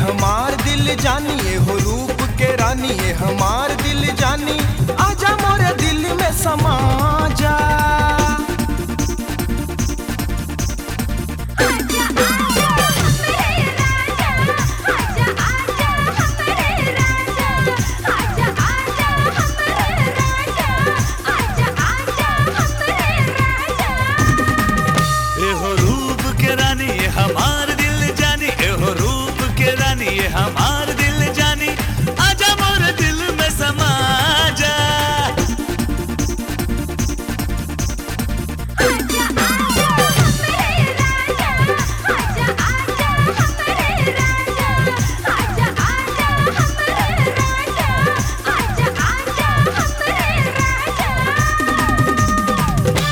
हमार दिल जानी ये हो रूप के रानी ये हमार दिल जानी आजा मोरे दिल में समा जा आजा आजा मेरे राजा आजा आजा हमारे राजा आजा आजा हमारे राजा आजा आजा हमारे राजा एहो रूप के रानी ये हमार दिल जानी एहो रूप के रानी ये हमार दिल जानी आजा मोर दिल में समा जा आजा आजा हमारे राजा आजा आजा हमारे राजा आजा आजा हमारे राजा आजा आजा हमारे राजा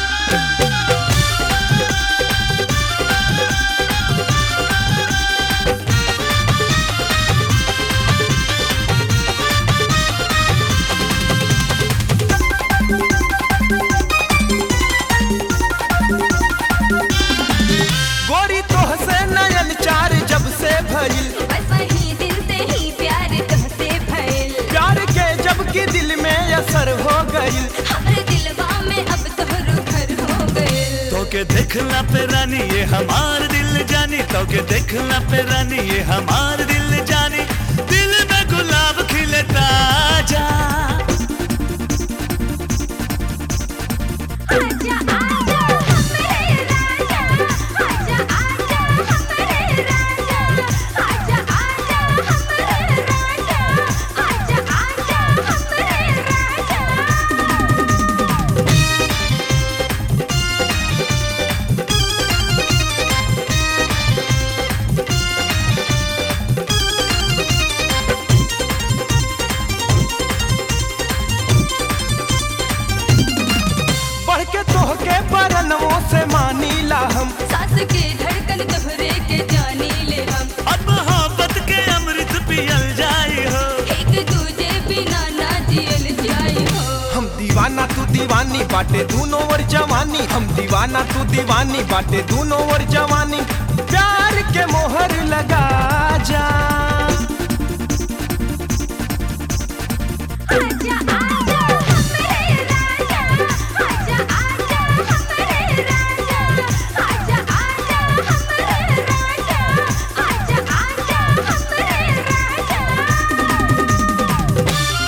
गोरी तोह से नयन चार जब से भइल बस वही दिन से ही प्यार तुमसे भइल प्यार के जब की दिल में असर हो गइल हमरे दिलवा में अब तोहरो घर हो गइल तो के देखला पे रानी ये हमार दिल जानी तो के देखला पे रानी ये हमार दिल जानी दिल में गुलाब खिले ताजा आजा आजा हमारे राजा आजा आजा हमारे राजा आजा आजा हमारे राजा आजा आजा हमारे राजा बढ़ के तोह के परनवों से मानीला हम सास के धड़कन तोहरे के जानी ले हम अब मोहब्बत के अमृत पियल जाई हो एक दूजे बिना ना जियल जाई हो हम दीवाना तू दीवानी बाटे दूनो और जवानी हम दीवाना तू दीवानी बाटे दूनो और जवानी प्यार के मोहर लगा जा आजा आजा हमारे राजा आजा आजा हमारे राजा आजा आजा हमारे राजा आजा आजा हमारे राजा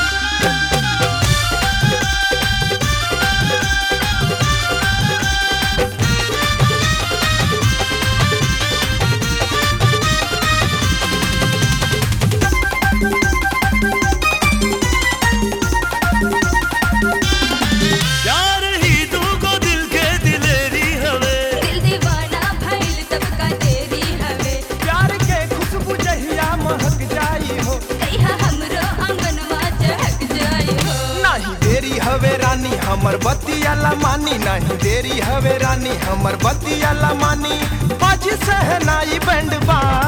प्यार ही दूगो दिल के दिलेरी हवे दिल दीवाना भइल तब का तेरी हवे प्यार के खुशबू जहिया महक जाई हो कहिया हमरो आंगनवा चहक जाई हो नहीं देरी हवे रानी हमर बतिया ला मानी नहीं देरी हवे रानी हमर बतिया ला मानी बाजी सहनाई बैंड बा